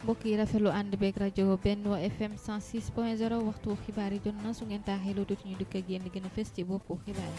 mbokk yi rafetlu ànd beeg rajo Benno FM 106 point 0 waxtu xibaar yi jot na su ngeen taaxee loo dootu ñu dëkk ak yéen li gën a fës ci boppu xibaar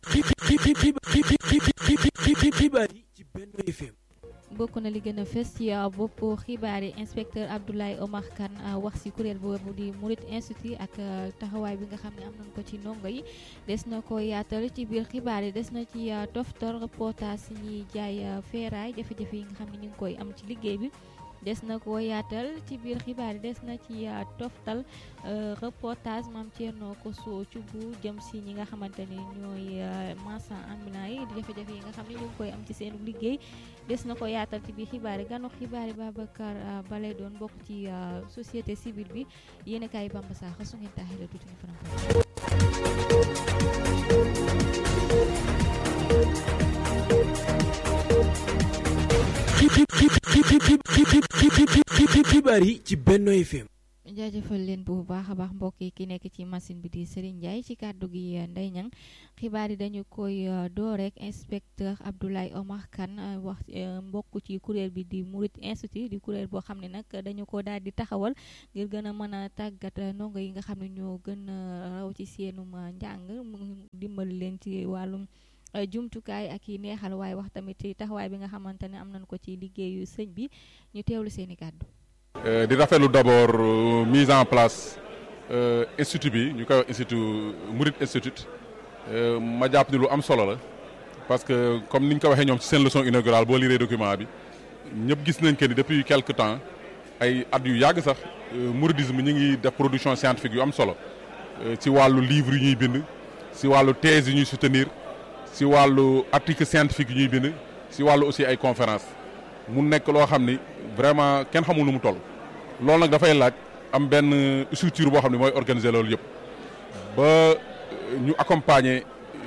yi. xibaar yi ci Benno FM. bokk na li gën a fës ci bopp xibaar yi inspecteur Abdoulaye Omar Kane wax si kuréel boobu di Murit Institute ak taxawaay bi nga xam ne am nañ ko ci ndongo yi des na ko yaatal ci biir xibaar yi des na ci toftal reportage si ñuy jaay feeraay jafe-jafe yi nga xam ne ñu ngi koy am ci liggéey bi des na ko yaatal ci biir xibaar yi des na ci toftal reportage maam Thierno Koso Thioub jëm si ñi nga xamante ni ñooy marchand ambulant yi di jafe-jafe yi nga xam ne ñu ngi koy am ci seen liggéey des na ko yaatal ci biir xibaar yi ganu xibaar yi Babacar Balay doon bokk ci société civile bi yéen a kaay Bamba Sakho su ngeen taaxee la tuuti ñu faram xibaar yi ci Benno FM. jaajëfal leen bu baax a baax mbokk yi ki nekk ci machine bi di Serigne Ndiaye ci kàddu gi Ndeye Niang xibaar yi dañu koy door rek inspecteur Abdoulaye Omar Kane wax mbokk ci kuréel bi di Murit Institute di kuréel boo xam ne nag dañu ko daal di taxawal ngir gën a mën a tàggat ndongo yi nga xam ne ñoo gën a raw ci seenum njàng mu dimbali leen ci wàllum. jumtukaay ak yi neexal waaye wax tamit ci taxawaay bi nga xamante ne am nañ ko ci liggéeyu sëñ bi ñu teewlu seeni kàddu di rafetlu d'abord mise en place institut bi ñu koy wax institut Murit Institute ma jàpp ni lu am solo la parce que comme ni ñu ko waxee ñoom ci seen leçon inaugurale boo liree document bi ñëpp gis nañ que ni depuis quelque temps ay at yu yàgg sax mouridisme ñu ngi def production scientifique yu am solo ci wàllu livre yu ñuy bind ci wàllu thèse yu ñuy soutenir si wàllu article scientifique yi ñuy bind si wàllu aussi ay conférence mu nekk loo xam ni vraiment kenn xamul nu mu toll loolu nag dafay laaj am benn structure boo xam ne mooy organiser loolu yëpp ba ñu accompagner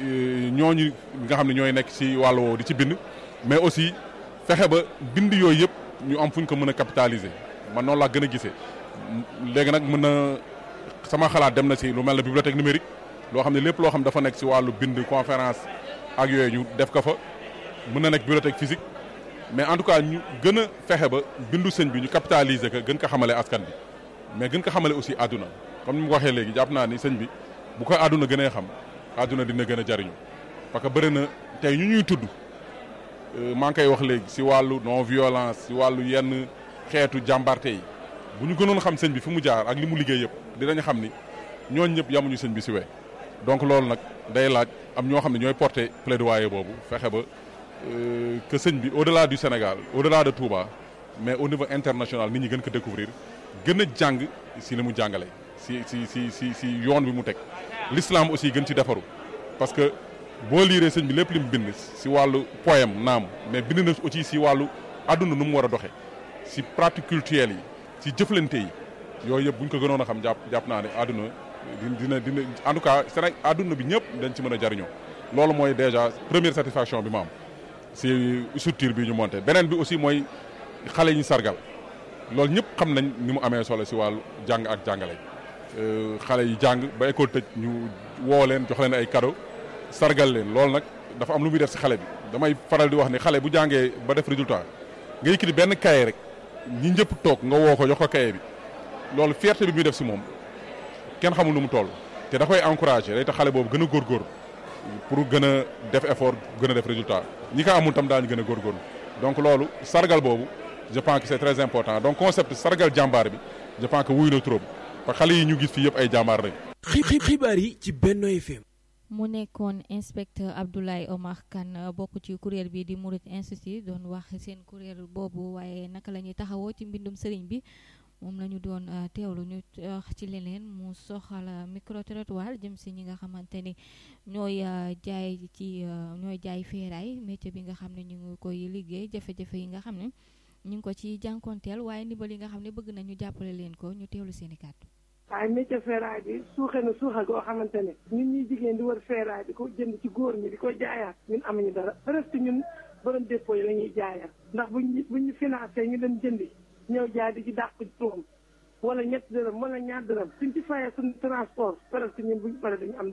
ñooñu nga xam ne ñooy nekk si wàllu woowu di ci bind mais aussi fexe ba bind yooyu yëpp ñu am fu ñu ko mën a capitaliser man noonu laa gën a gisee léegi nag mën na sama xalaat dem na si lu mel ne bibliothèque numérique loo xam ne lépp loo xam dafa nekk si wàllu bind conférence ak yooyu ñu def ko fa mën na nekk bibliothèque physique mais en tout cas ñu gën a fexe ba bindu sëñ bi ñu capitaliser ko gën ko xamale askan bi mais gën ko xamale aussi àdduna comme ni mu ko waxee léegi jàpp naa ni sëñ bi bu ko àdduna gënee xam àdduna dina gën a jariñu parce que bëri na tey ñu ñuy tudd maa ngi koy wax léegi si wàllu non violence si wàllu yenn xeetu jàmbarte yi bu ñu gënoon xam sëñ bi fi mu jaar ak li mu liggéey yëpp dinañ xam ni ñooñ ñëpp yamuñu sëñ bi si we donc loolu nag day laaj am ñoo xam ne ñooy porter plaidoyer boobu fexe ba que sëñ bi au delà du Sénégal au delà de Touba mais au niveau international nit ñi gën ko découvrir gën a jàng si li mu jàngale si si si si si yoon bi mu teg l'islam aussi gën ci defaru parce que boo liiree sëñ bi lépp li mu bind si wàllu poème naam mais bind na aussi si wàllu àdduna nu mu war a doxee si pratique culturelle yi si jëflante yi yooyu yëpp bu ñu ko gënoon a xam jàpp jàpp naa ne àdduna dina dina en tout cas Sénégal àdduna bi ñëpp dañ ci mën a jariñoo loolu mooy déjà première satisfaction bi ma am si structure bi ñu monté beneen bi aussi mooy xale yi ñu sargal loolu ñëpp xam nañ ni mu amee solo si wàllu jàng ak jàngale xale yi jàng ba école tëj ñu woo leen jox leen ay cadeau sargal leen loolu nag dafa am lu muy def si xale bi damay faral di wax ni xale bu jàngee ba def résultat nga yëkkati benn cahier rek ñi ñëpp toog nga woo ko jox ko cahier bi loolu fierté bi muy def si moom kenn xamul nu mu toll te da koy encouragé day tax xale boobu gën a góorgóorlu pour gën a def effort gën a def résultat ñi ko amul tam daañu gën a góorgóorlu donc loolu sargal boobu je pense que c'est très important donc concept sargal jàmbaar bi je pense que wuy na trop parce que xale yi ñu gis fii yëpp ay jàmbaar lañ. xibaar yi ci Benno FM. mu nekkoon inspecteur Abdoulaye Omar Kane bokk ci kuréel bi di Murit Institute doon wax seen kuréel boobu waaye naka la ñuy taxawoo ci mbindum sëriñ bi. moom la ñu doon teewlu ñu wax ci leneen mu soxal micro trottoir jëm si ñi nga xamante ni ñooy jaay ci ñooy jaay feeraay métier bi nga xam ne ñu ngi koy liggéey jafe-jafe yi nga xam ne ñu ngi ko ci jànkonteel waaye ndimbal yi nga xam ne bëgg nañu jàppale leen ko ñu teewlu seen i kàddu. waaye métier feeraay bi suuxe na suuxa goo xamante ne ñun ñuy jigéen di war feeraay di ko jënd ci góor ñi di ko jaayaat ñun amuñu dara presque ñun borom dépôt yi la ñuy jaayaat ndax buñ buñ ñu financé ñu dem jëndi ñëw jaay di ci dàq tuum wala ñett dërëm wala ñaar dërëm suñ ci fayee suñ transport presque ñun buñ pare duñu am dara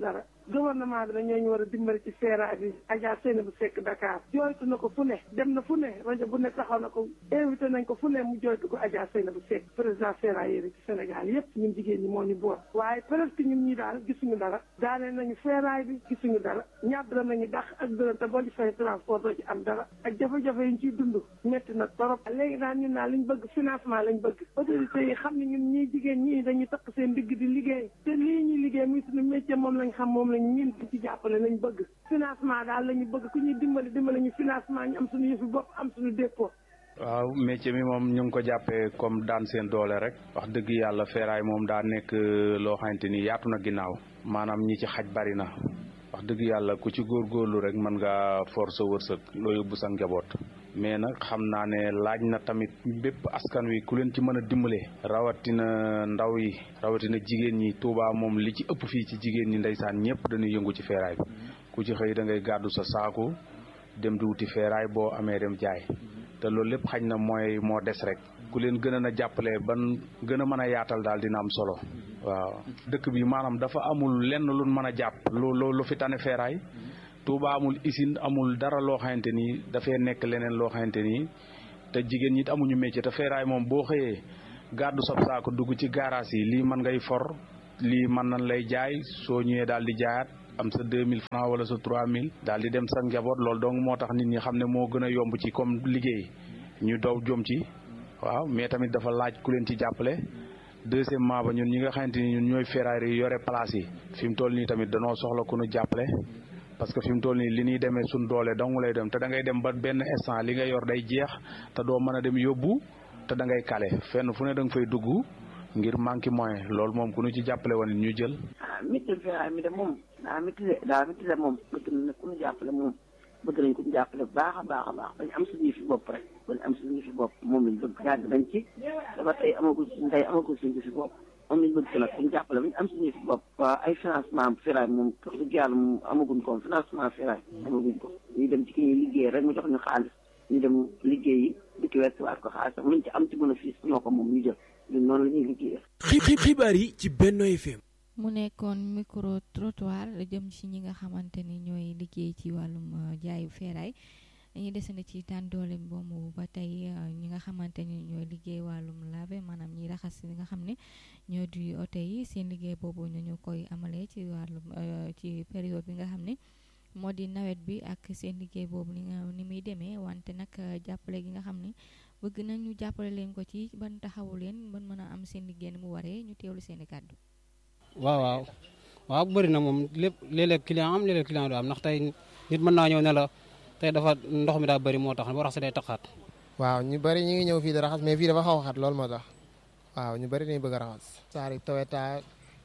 gouvernement bi dañoo ñu war a dimbali ci ferraille bi Adja Seyna bu Seck Dakar jooytu na ko fu ne dem na fu ne rajo bu ne taxaw na ko invité nañ ko fu ne mu jooytu ko Adja Seyna bu Seck président ferrailleur yi ci Sénégal yépp ñun jigéen ñi moo ñu boot waaye presque ñun ñi daal gisuñu dara daanee nañu ferraille bi gisuñu dara ñaar dërëm nañu dàq ak dërëm te boo ci fay transport doo ci am dara ak jafe-jafe yi ñu ciy dund métti na torop léegi daal ñun daal liñ bëgg financement lañ bëgg autorités yi xam ne ñun ñii jigéen ñii dañuy takk seen digg di liggéey te lii ñuy liggéey muy suñu métier moom lañ xam moom lañ ñun di ci jàppale lañ bëgg financement daal lañu bëgg ku ñuy dimbali dimbali ñu financement ñu am suñu yëfi bopp am suñu dépôt waaw métier mi moom ñu ngi ko jàppee comme daan seen doole rek wax dëgg yàlla feeraay moom daa nekk loo xamante ni yaatu na ginnaaw maanaam ñi ci xaj bari na wax dëgg yàlla ku ci góorgóorlu rek mën nga force wërsëg loo yóbbu sa njaboot mais nag xam naa ne laaj na tamit bépp askan wi ku leen ci mën a dimbale rawatina ndaw yi rawatina jigéen ñi Touba moom li ci ëpp fii ci jigéen ñi ndeysaan ñëpp dañuy yëngu ci feeraay bi ku ci xëy da ngay gàddu sa saaku dem di wuti feeraay boo amee dem jaay te loolu lépp xañ na mooy moo des rek ku leen gën a jàppale ban gën a mën a yaatal daal dina am solo waaw dëkk bi maanaam dafa amul lenn lu mën a jàpp lu lu fi tane feeraay Touba amul usine amul dara loo xamante ni dafay nekk leneen loo xamante ni te jigéen ñi amuñu métier te feeraay moom boo xëyee gàddu sab saako dugg ci garage yi lii mën ngay for lii mën nañ lay jaay soo ñëwee daal di jaayaat am sa deux mille francs wala sa trois mille daal di dem sa njaboot loolu donc moo tax nit ñi xam ne moo gën a yomb ci comme liggéey ñu daw jom ci waaw mais tamit dafa laaj ku leen ci jàppale deuxièmement ba ñun ñi nga xamante ni ñun ñooy ferrailleurs yi yore place yi fi mu toll nii tamit danoo soxla ku ñu jàppale parce que fi mu toll nii li ñuy demee suñ doole dong lay dem te da ngay dem ba benn instant li nga yor day jeex te doo mën a dem yóbbu te da ngay kale fenn fu ne da nga fay dugg ngir manqué moyen loolu moom ku ñu ci jàppale woon ñu jël. ah métti ferraille mi de moom daa métti de daa métti de moom bëgg na ku ñu jàppale moom bëgg nañ ko ñu jàppale bu baax a baax a baax bañ am suñu fi bopp rek bañ am suñu fi bopp moom lañ bëgg yàgg nañ ci dafa tey amagul suñu tey amagul suñu fi bopp moom lañ bëgg nag ñu jàppale bañ am suñu fi bopp waaw ay financement ferraille moom wax dëgg yàlla moom amaguñ ko financement ferraille amaguñ ko ñu dem ci ki ñuy liggéey rek mu jox ñu xaalis ñu dem liggéeyi dikki wertiwaat ko xaalis luñ ci am ci bénéfice ñoo ko moom ñu jël ñun noonu la ñuy liggéeyee xibaar yi ci Benno FM mu nekkoon micro trottoir jëm ci ñi nga xamante ni ñooy liggéey ci wàllum jaayu feeraay dañuy desandi ci tànn doole boobu ba tey ñi nga xamante ni ñooy liggéey wàllum lave maanaam ñiy raxas li nga xam ne ñoo di oto yi seen liggéey boobu ñu ñu koy amalee ci wàllum ci période bi nga xam ne moo di nawet bi ak seen liggéey boobu ni nga ni muy demee wante nag jàppale gi nga xam ne bëgg nañ ñu jàppale leen ko ci ban taxawu leen ban mën a am seen liggéey ni mu waree ñu teewlu seen i kàddu. waaw waaw waaw bëri na moom lépp léeg-léeg client am léeg-léeg client du am ndax tey nit mën naa ñëw ne la tey dafa ndox mi daa bëri moo tax boo raxasee day taxaat. waaw ñu bëri ñu ngi ñëw fii di raxas mais fii dafa xaw a xat loolu moo tax waaw ñu bëri dañuy bëgg a raxas. saari Toyota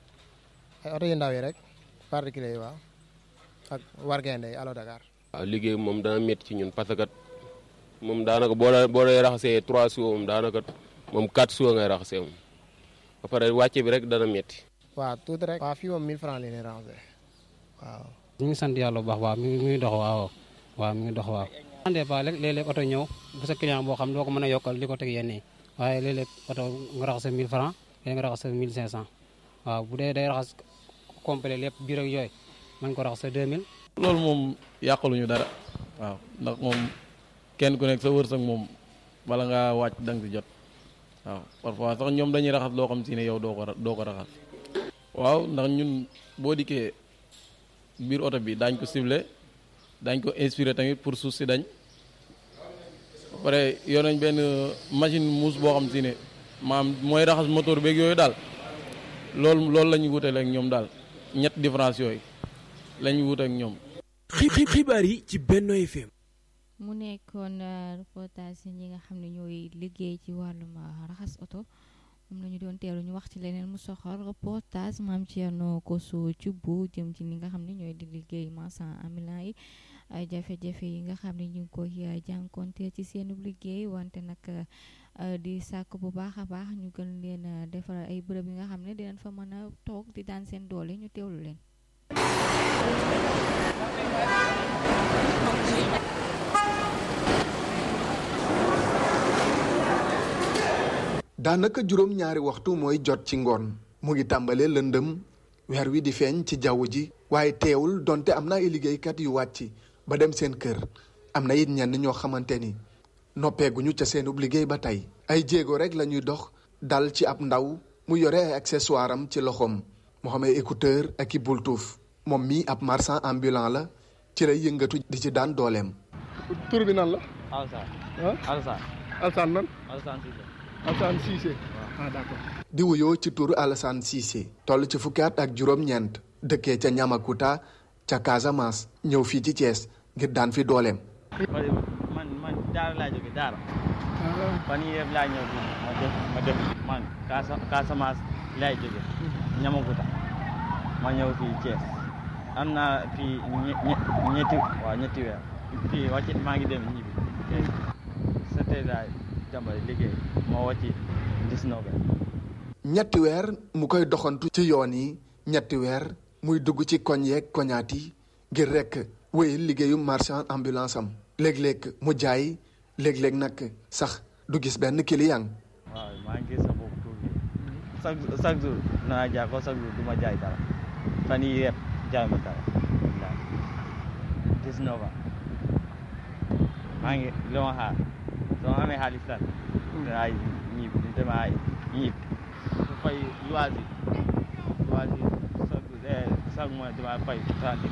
ay oto yu ndaw yi rek particulier yi waaw ak wargende yi Allo Dakar. waaw liggéey moom dana métti ci ñun parce que moom daanaka boo la boo lay raxasee trois jours moom daanaka moom quatre jours ngay raxasee moom ba pare wàcce bi rek dana métti. waaw tuuti rek. waaw fii moom 1000 francs la ñuy raxasee waaw. ñu ngi sant yàlla bu baax waaw mi ngi mi ngi dox waaw waaw mi ngi dox waaw. des fois léeg-léeg oto ñëw bu sa client boo xam doo ko mën a yokkal di ko teg yenn yi waaye léeg-léeg oto nga raxas 1000 francs léeg nga raxas 1500 waaw bu dee day raxas complet lépp biir ak yooyu mën ko raxas 2000. loolu moom yàqaluñu dara waaw ndax moom kenn ku nekk sa wërsëg moom bala ngaa wàcc da nga si jot waaw parfois sax ñoom dañuy raxas loo xam si ne yow doo ko doo ko raxas. waaw ndax ñun boo dikkee biir oto bi daañ ko ciblé daañ ko inspiré tamit pour suuf si dañ ba pare yor nañ benn machine muus boo xam si ne maam mooy raxas moteur beeg yooyu daal loolu loolu la ñu wutale ak ñoom daal ñett différence yooyu la ñu wute ak ñoom. xibaar yi ci Benno FM. mu nekkoon reportage ñi nga xam ne ñooy liggéey ci wàllum raxas oto. moom la ñu doon teelu ñu wax ci leneen mu soxal reportage maam Thierno Koso Thioub jëm ci li nga xam ne ñooy di liggéey marchand ambulant yi ay jafe-jafe yi nga xam ne ñu ngi koy jànkonte ci seenu liggéey wante nag di sàkk bu baax a baax ñu gën leen defaral ay bërëb yi nga xam ne dinañ fa mën a toog di daan seen doole ñu teewlu leen. daanaka juróom ñaari waxtu mooy jot ci ngoon mu ngi tàmbalee lëndëm weer wi di feeñ ci jaww ji waaye teewul donte am na ay liggéeykat yu wàcc ba dem seen kër am na it ñenn ñoo xamante ni noppeeguñu ca seenub liggéey ba tey ay jéego rek la ñuy dox dal ci ab ndaw mu yore ay accessoire am ci loxoom moo xam ay écouteur ak i bultuuf moom mii ab marchand ambulant la ci lay yëngatu di ci daan dooleem. tur bi nan la. Alsaan. ah Alsaan. Alsaan nan. Alsaan Cissé. Alsaan Cissé. ah d'accord. di wuyoo ci turu Alassane Cissé toll ci fukki at ak juróom-ñeent dëkkee ca Ñamakuta ca Casamance ñëw fii ci Thiès ngir daan fi dooleem. man man Daara laa jógee Daara. fan yii yëpp laa ñëw fii ma def ma def man Casa Casamance laay jógee Ñamakuta ma ñëw fii Thiès am naa fii ñetti waaw ñetti weer fii wàcc maa ngi dem ñibbi c'était daal jàmbale liggéey moo wàcc 19 ñetti weer mu koy doxantu ci yoon yi ñetti weer muy dugg ci koñ yeeg koñaat yi ngir rekk wéyal liggéeyu marchand ambulance am léeg-léeg mu jaay léeg-léeg nag sax du gis benn client. waaw maa ngi gis sa bopp tuuti chaque chaque jour naa jaay ko chaque jour du ma jaay dara fan yii yëpp jaay ma dara wallaahi 19 ans maa ngi li ma xaar soo amee xaalis tan ay ñibbi di dem ay ñibbi su fay loisir loisir chaque chaque mois dama fay trente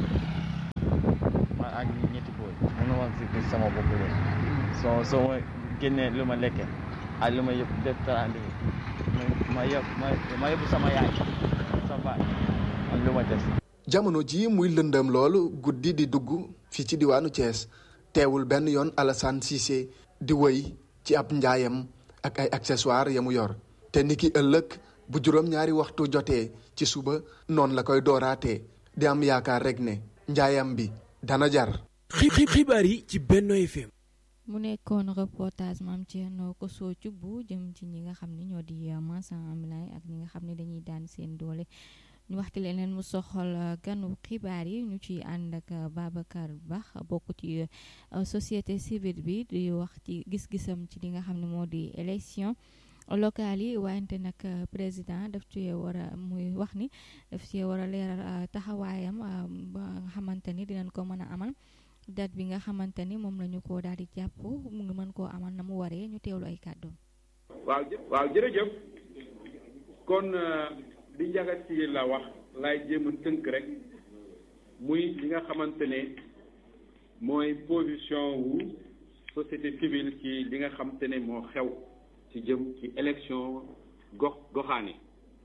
ma ak ñetti booy mënu ma si gis sama bopp loolu soo soo ma génnee lu ma lekkee ak lu ma yëpp def trente ma yëpp ma yëpp sama yaay sa baay ak lu ma des jamono ji muy lëndëm loolu guddi di dugg fii ci diwaanu Thiès teewul benn yoon Alassane Cissé di wëy ci ab njaayam ak ay accessoires ya mu yor te ni ki ëllëg bu juróom-ñaari waxtu jotee ci suba noonu la koy dooraatee di am yaakaar rek ne njaayam bi dana jar. xibaar yi ci Benno FM. mu nekkoon reportage maam Thierno Kosso bu jëm ci ñi nga xam ne ñoo di marchand ambulant ak ñi nga xam ne dañuy daan seen doole. ñu waxti leneen mu soxal ganu xibaar yi ñu ciy ànd ak Babacar Ba bokk ci société civile bi di wax ci gis-gisam ci li nga xam ne moo di élection locale yi wante nag président daf ci war a muy wax ni daf ci war a leeral taxawaayam ba nga xamante ni dinañ ko mën a amal date bi nga xamante ni moom la ñu ko daal di jàpp mu ngi mën koo amal na mu waree ñu teewlu ay kàddoom. waaw waaw jërëjëf kon. di njagat ci la wax laay jéem a tënk rek muy li nga xamante ne mooy position wu société civile ci li nga xamante ne moo xew ci jëm ci élection gox goxaani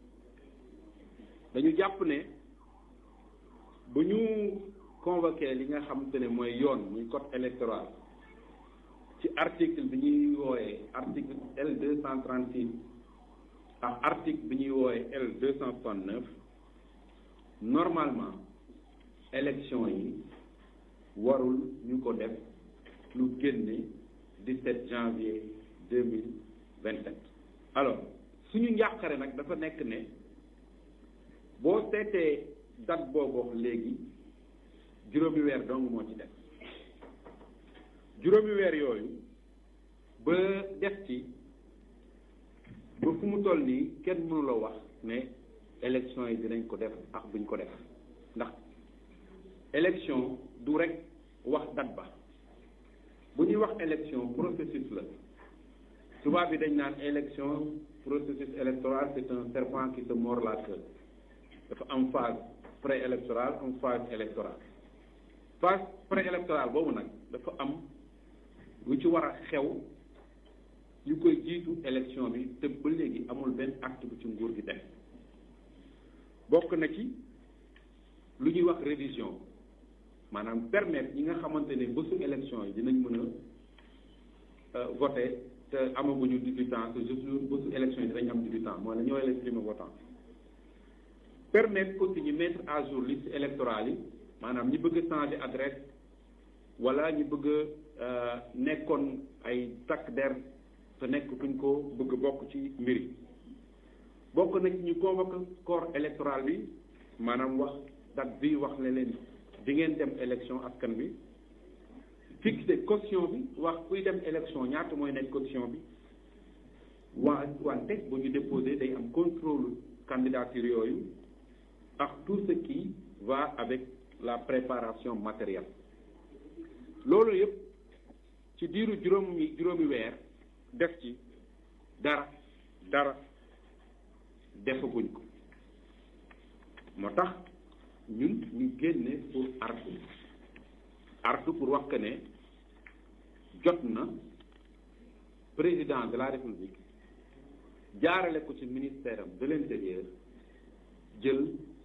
dañu jàpp ne bu ñu convoqué li nga xamante ne mooy yoon muy code électoral ci article bi ñuy wooyee article L deux cent trente six ak article bi ñuy woowe L deux cent soixante neuf normalement élection yi warul ñu ko def lu génne dix-sept janvier deux mille vingt sept alors suñu njàqare nag dafa nekk ne boo seetee date boobu wax léegi juróomi weer dong moo ci def juróomi weer yooyu ba def ci ba fu mu toll nii kenn mënu la wax ne élection yi dinañ ko def ak buñ ko def ndax élection du rek wax date ba bu ñuy wax élection processus la tubaab bi dañ naan élection processus électoral c'est un serpent qui se mord la queue dafa am phase préélectorale am phase électorale phase préélectorale boobu nag dafa am lu ci war a xew yu koy jiitu élection bi te ba léegi amul benn acte bu ci nguur gi def bokk na ci lu ñuy wax révision maanaam permettre ñi nga xamante ne bésu élection yi dinañ mën a voter te amaguñu 18 ans te juste bésu élection yi dinañ am 18 ans mooy la ñooy les primo votants permettre aussi ñu mettre à jour liste électorale yi maanaam ñi bëgg a changer adresse wala ñi bëgg a nekkoon ay takk der te nekk kuñ ko bëgg bokk ci mbir yi bokk na ci ñu convoqué corps électoral bi maanaam wax date bi wax ne leen di ngeen dem élection askan bi fixé caution bi wax kuy dem élection ñaata mooy nekk caution bi waa wante bu ñu déposé day am contrôle candidature yooyu ak tout ce qui va avec la préparation matérielle loolu yëpp ci diiru juróomi juróomi weer def ci dara dara defaguñ ko moo tax ñun ñu génne pour artu artu pour wax que ne jot na président de la république jaarale ko ci ministère am de l'intérieur jël